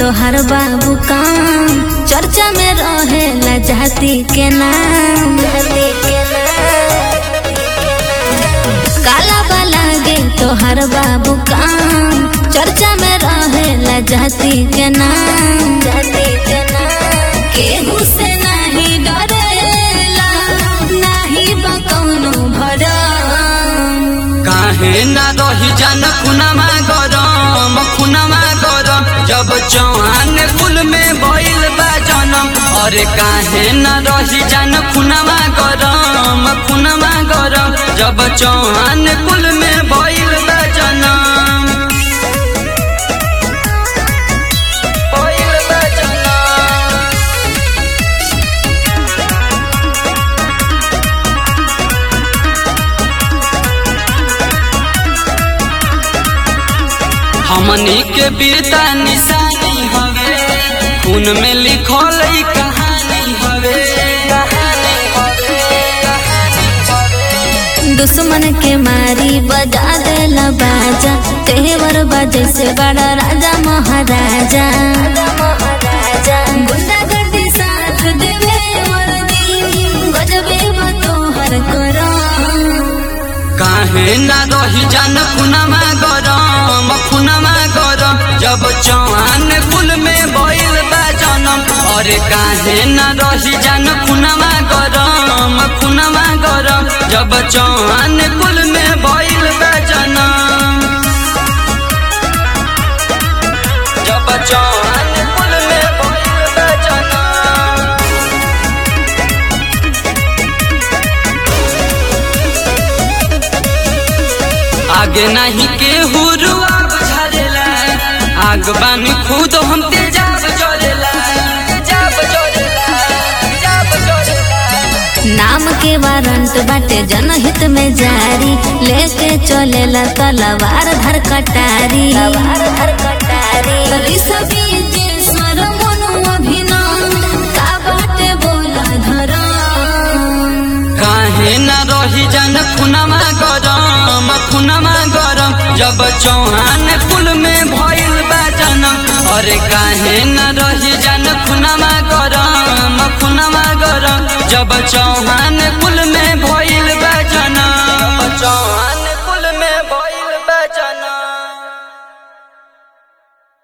तोहर बाबू काम चर्चा में रहेला जाति के नाम जाति के नाम काला बाला गे तोहर बाबू काम चर्चा में रहेला जाति के नाम जाति के नाम केहू से नहीं डरेला नहीं बा कौनो भरम काहे ना रही जान खुनामा गरम खुनामा गरम जब चौहान कुल में भइल बा जनम अरे काहे ना रही जान खुनामा गरम खुनामा गरम जब चौहान कुल में भइल बा जनम भइल बा जनम हमनी के वीरता निशानी हवे खून में लिखल ई कहानी हवे कहानी हवे, कहानी हवे। दुश्मन के मारी बजा देला बाजा तेवर बजे से बड़ा राजा महाराजा गुंडागर्दी साथ देवे वर्दी गजबे बा तोहर करम काहे ना रही जान खुनमा गरम खुनमा गरम जब चौहान कुल में भइल बा जनम अरे काहे ना रही जान खुनमा गरम खुनमा गरम जब चौहान कुल में भइल बा जनम जब चौहान कुल में भइल बा जनम आगे नहीं के हुरुआ बुझारेला आग बानी खुद हम तेजाब जोरेला तेजाब जोरेला तेजाब जोरेला नाम के वारंट बाटे जनहित में जारी लेके चलेला तलवार धर कटारी धर कटारी का बाटे बोला धरम काहे ना रही जान खुनमा गरम खुनमा गरम जब चौहान कुल में भइल बा जनम अरे काहे ना रही जान खुनमा गरम खुनमा गरम जब चौहान